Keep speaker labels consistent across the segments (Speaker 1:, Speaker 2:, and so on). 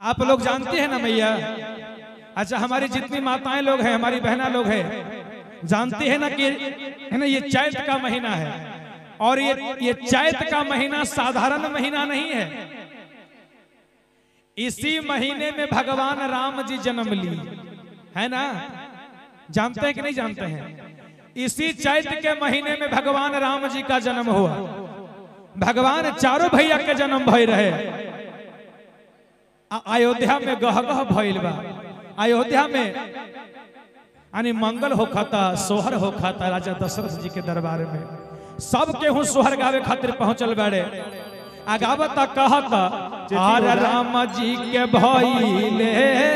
Speaker 1: आप लोग जानते हैं ना मैया अच्छा हमारी जितनी माताएं लोग हैं हमारी बहना लोग हैं जानते हैं ना कि है ना ये चैत का महीना है और ये ये चैत का महीना साधारण महीना नहीं है इसी महीने में भगवान राम जी जन्म ली है ना जानते हैं कि नहीं जानते हैं इसी चैत के महीने में भगवान राम जी का जन्म हुआ भगवान चारों भैया के जन्म भय रहे आ- अयोध्या में गह गह भइल बा अयोध्या में यानी मंगल हो खाता सोहर हो खाता राजा दशरथ जी के दरबार में सब केहू सोहर गावे खातिर पहुंचल बाड़े आगावत कहत आर राम जी के भइले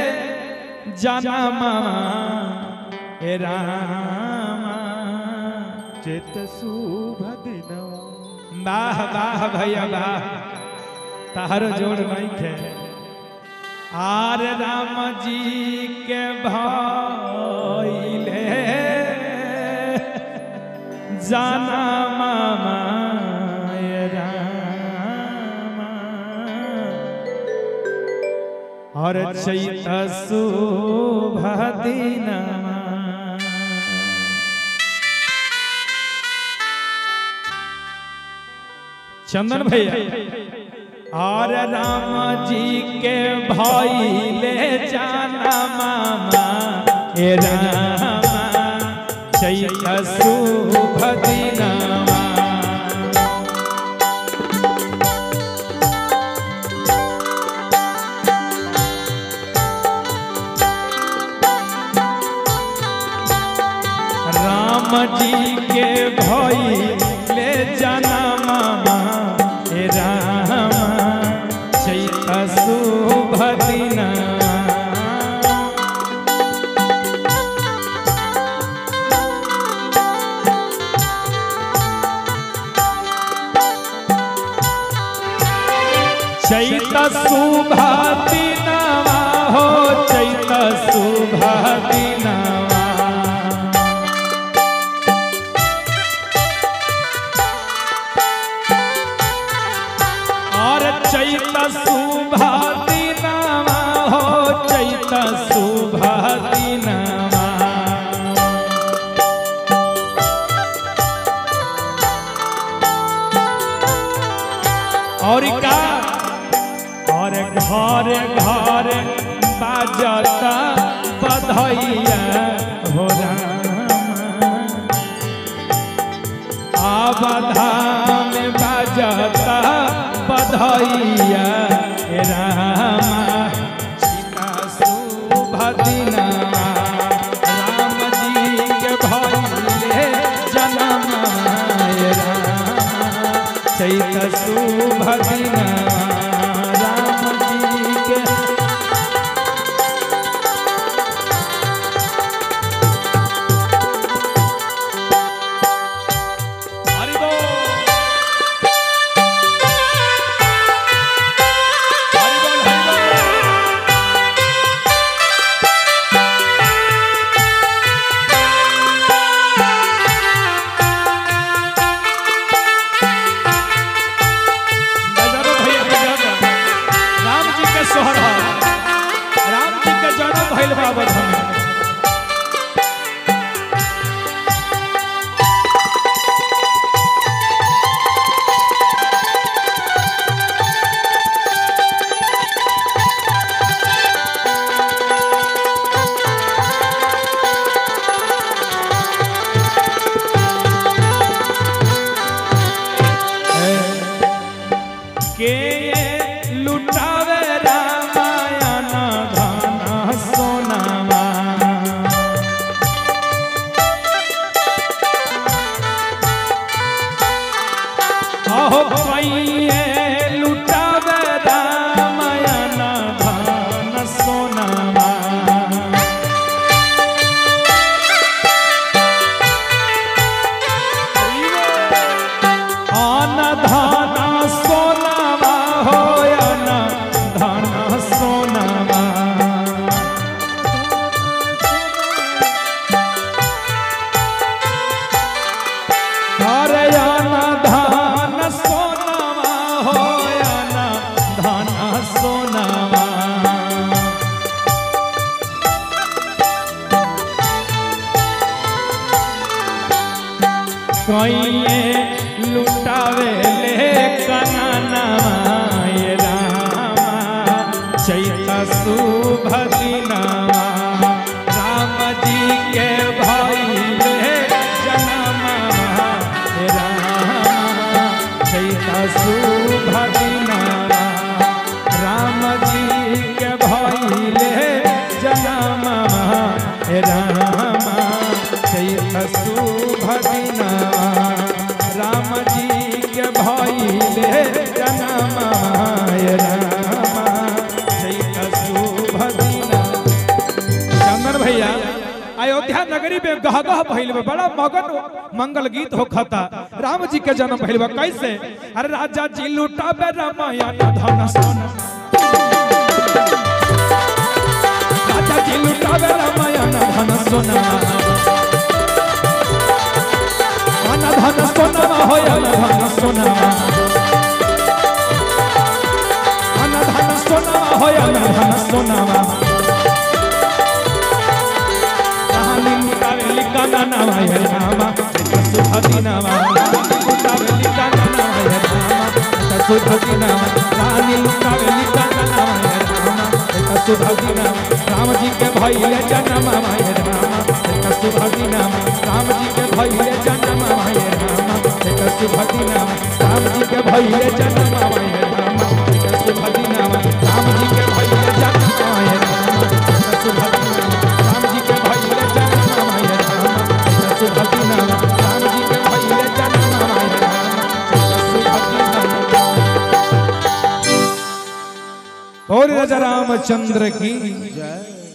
Speaker 1: जनमा ए रामा
Speaker 2: चेत शुभ दिनवा
Speaker 1: वाह वाह भैया वाह तारो जोड़ नहीं खे आर राम जी के भइले जाना मामा ये रामा और चैत शुभ दिनमा चंदन भैया और राम जी के भाई ले जाना मामा ए रामा चैत शुभ दिनमा राम जी के भाई ले जाना मामा हे रामा चैत शुभ दिना चैत शुभ दिनवा हो चैत शुभ दिनवा और चैत शुभा दिनमा हो चैत शुभा दिनमा और का और घर घर बाजता बधैया हो रामा आबधाम बजता बधैया हे रामा सीता शुभ दिनमा राम जी के भइले जनम हे रामा चैत शुभ दिनमा राम जी के हरि बोल हरि बोल हरि बोल बजारो भैया बजारो राम जी के सोहर है राम जी के जन्म भइल बा अवध में के लुटावे रामायण धन सोनामा अहो पैये लुटावे रामायण धन सोनामा अन धन सोनामा हो अन धन सोनामा अरे अन धन सोनामा हो अन धन सोनामा लुटावे ले कननवा ये रामा चैत शुभ दिनवा राम जी के भइले जनमवा हे रामा चैत शुभ दिनवा राम जी के भइले जनमवा हे रामा चैत शुभ दिनवा राम जी के भइले जनमवा हे रामा चैत शुभ दिनवा चंदन भैया अयोध्या नगरी में गह गह भइल बा बड़ा मगन मंगल गीत होखता राम जी के जन्म भइल बा कैसे अरे राजा जी लुटाबे रामायण धन सोना राजा जी लुटाबे रामायण धन सोना मन धन सोना होय धन सोना मन धन सोना होय धन सोना कहानी मुतावेली काना नामा है रामा सुधती नामा मुतावेली काना नामा है रामा सुधती नामा कहानी मुतावेली काना नामा है रामा सुधती नामा राम जी के भइले जन्म है रामा सुधती नामा राम जी के भइले जन्म है रामा सुधती नामा राम जी के भइले जन्म है रामा सुधती नामा राम जी के भइले जन्म है रामा सुधती नामा राम जी के भइले जन्म है रामा सुधती नामा राम जी के भइले जन्म है रामा सुधती नामा और राजा रामचंद्र की
Speaker 2: जय